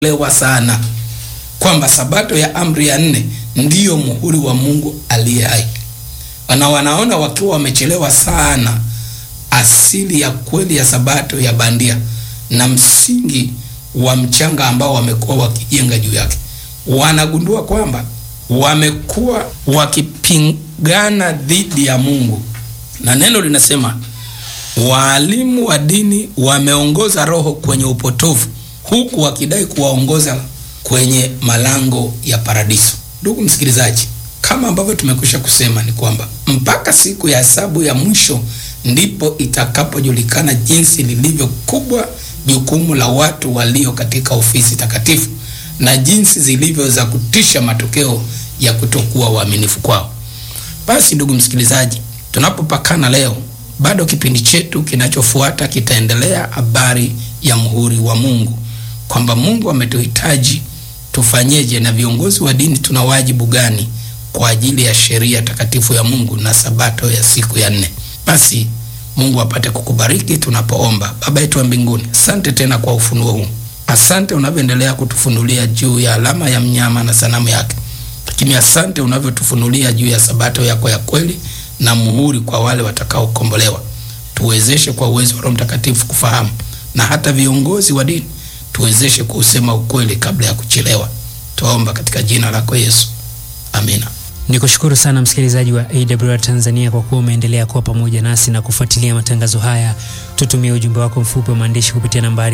lewa sana kwamba sabato ya amri ya nne ndiyo muhuri wa Mungu aliye hai, na wanaona wakiwa wamechelewa sana asili ya kweli ya sabato ya bandia na msingi wa mchanga ambao wamekuwa wakijenga juu yake. Wanagundua kwamba wamekuwa wakipingana dhidi ya Mungu, na neno linasema waalimu wa dini wameongoza roho kwenye upotovu, huku wakidai kuwaongoza kwenye malango ya paradiso. Ndugu msikilizaji, kama ambavyo tumekwisha kusema ni kwamba mpaka siku ya hesabu ya mwisho ndipo itakapojulikana jinsi lilivyo kubwa jukumu la watu walio katika ofisi takatifu na jinsi zilivyo za kutisha matokeo ya kutokuwa waaminifu kwao. Basi ndugu msikilizaji, tunapopakana leo, bado kipindi chetu kinachofuata kitaendelea habari ya muhuri wa Mungu, kwamba Mungu ametuhitaji tufanyeje, na viongozi wa dini tuna wajibu gani kwa ajili ya sheria takatifu ya Mungu na sabato ya siku ya nne. Basi Mungu apate kukubariki tunapoomba. Baba yetu wa mbinguni, asante tena kwa ufunuo huu. Asante unavyoendelea kutufunulia juu ya alama ya mnyama na sanamu yake, lakini asante unavyotufunulia juu ya sabato yako ya kweli na muhuri kwa wale watakaokombolewa. Tuwezeshe kwa uwezo wa Roho Mtakatifu kufahamu, na hata viongozi wa dini tuwezeshe kuusema ukweli kabla ya kuchelewa. Tuomba katika jina lako Yesu, amina. Nikushukuru sana msikilizaji wa AWR Tanzania kwa kuwa umeendelea kuwa pamoja nasi na kufuatilia matangazo haya. Tutumie ujumbe wako mfupi wa maandishi kupitia nambari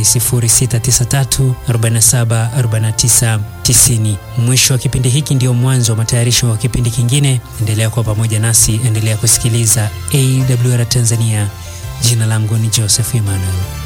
0693474990. Mwisho wa kipindi hiki ndio mwanzo wa matayarisho wa kipindi kingine. Endelea kuwa pamoja nasi, endelea kusikiliza AWR Tanzania. Jina langu ni Joseph Emmanuel.